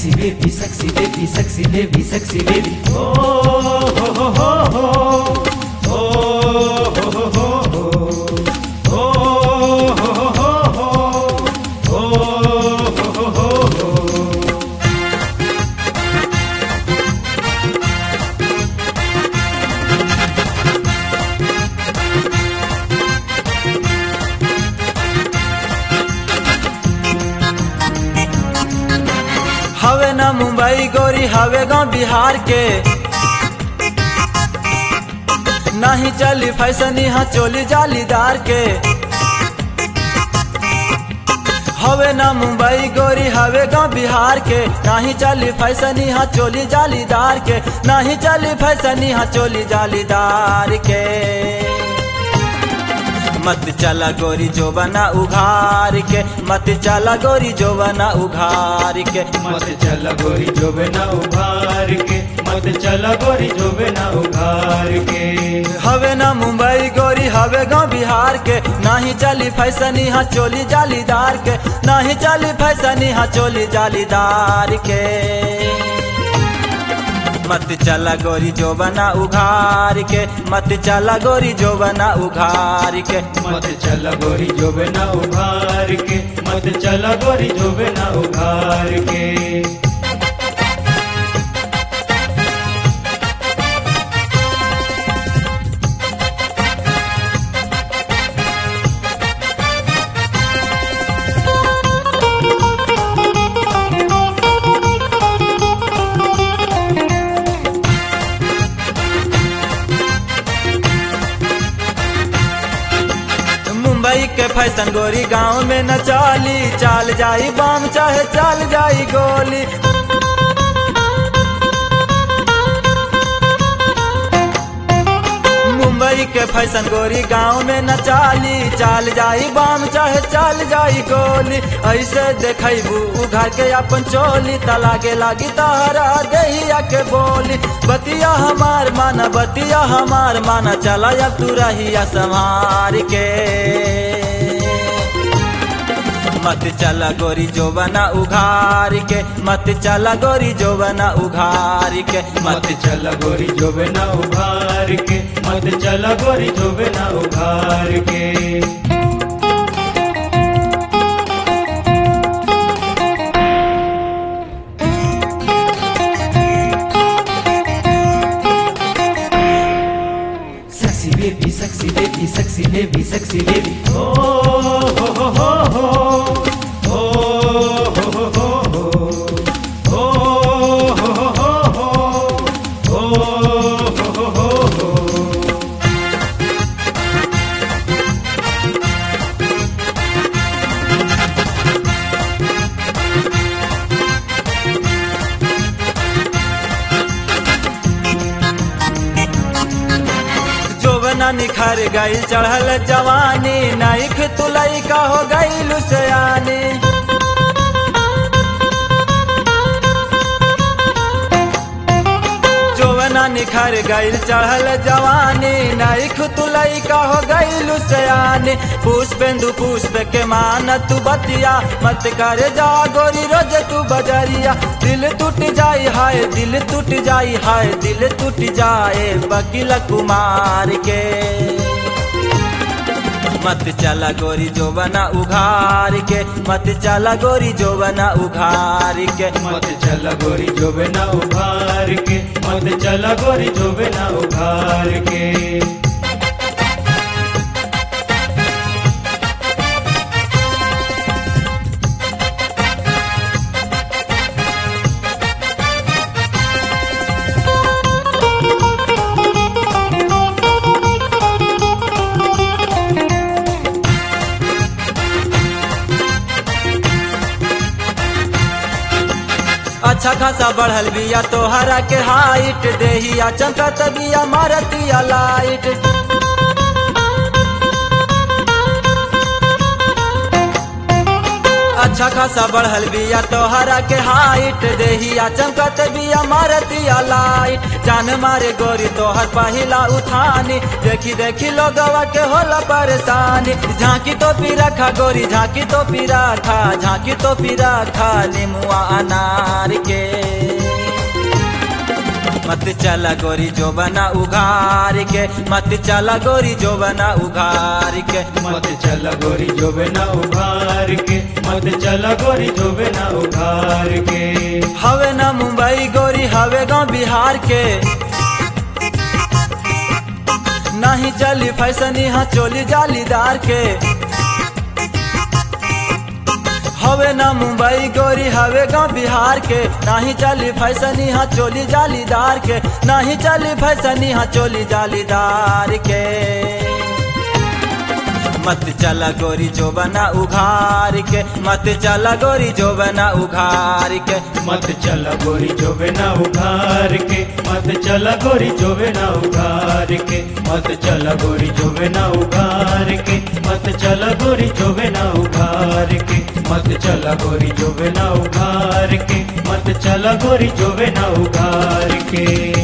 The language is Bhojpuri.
Sexy baby, sexy baby, sexy baby, sexy baby. Oh, ho, ho, ho, ho. Oh, ho, ho, ho, ho. Oh, ho, ho, ho, ho. Oh, ho, ho, ho, ho. हवे ना मुंबई गोरी हवे गाँव बिहार के नहीं चली फैशन यहाँ चोली जालीदार के हवे ना मुंबई गोरी हवे गाँव बिहार के नहीं चली फैशन यहाँ चोली जालीदार के नहीं चली फैशन यहाँ चोली जालीदार के मत चला गोरी जो बना उघार के मत चला गोरी जो बना उघार के मत चल गोरी जो बिना उभार के मत चल गोरी जो बिना उभार के हवे ना मुंबई गोरी हवे गाँव बिहार के नाही चली फैशन यहाँ चोली जालीदार के नाही चली फैशन यहाँ चोली जालीदार के मत चला गोरी जो बना उघार के मत चला गोरी जो बना उघार के मत चल गोरी जो बिना उभार के मत चल गोरी जो बिना उभार के मुंबई के फैशन गोरी गांव में न चाली चाल जाई बाम चाहे चाल जाई गोली मुंबई के फैशन गोरी गांव में न चाली चाल जाई बाम चाहे चाल जाई गोली ऐसे देखबू उघार के अपन चोली तलागे लागी तारा दहिया के बोली बतिया हमार माना बतिया हमार माना चला अब तू रहिया संभार के मत चला गोरी जो बना उघार के मत चला गोरी जो बना उघार के मत चल गोरी जो बिना उभार के मत चल गोरी जो बिना उभार के Sexy baby, sexy baby, sexy baby, sexy baby. Oh, ho, ho, ho, ho. Oh, ho, ho, ho, ho. Oh, ho, ho, ho, ho. Oh, ho, ho, ho, ho. जो बना निखर गई चढ़ल जवानी नाइक तुलई का हो गई लुसयानी जो बना निखर गई चढ़ल जवानी नाइक तुलई का हो गई लुसयानी पुष्पेंदु पुष्प के मान तू बतिया मत कर जा गोरी रोज तू बजरिया दिल टूट जाई हाय दिल टूट जाई हाय दिल टूट जाए वकील कुमार के मत चला गोरी जो बना उघार के मत चला गोरी जो बना उघार के मत चल गोरी जो बिना उभार के मत चल गोरी जो बिना उभार के अच्छा खासा बढ़ल बिया तोहरा के हाइट देहिया चमकत बिया मारतिया लाइट अच्छा खासा बढ़ल बिया तोहरा के हाइट देहिया चमकत बिया मारतिया लाइट जान मारे गोरी तोहर पहिला उठानी देखी देखी लोगवा के होला परेशानी झांकी तो पी रखा गोरी झांकी तो पी रखा झांकी तो पी रखा निमुआ अनार के मत चला गोरी जो बना उघार के मत चला गोरी जो बना उघार के मत चल गोरी जोबे ना उघार के मत चल गोरी जोबे ना उघार के हवे ना मुंबई गोरी हवे गाँव बिहार के नहीं चली फैशन यहाँ चोली जालीदार के हवे ना मुंबई गोरी हवे गाँव बिहार के नहीं चली फैशन यहाँ चोली जालीदार के नहीं चली फैशन यहाँ चोली जालीदार के मत चला गोरी जो बना उघार के मत चला गोरी जो बना उघार के मत चल गोरी जोबे ना उघार के मत चल गोरी जोबे ना उघार के मत चल गोरी जोबे ना उघार के मत चल गोरी जोबे ना उघार के मत चल गोरी जोबे ना उघार के मत चल गोरी जोबे ना उघार के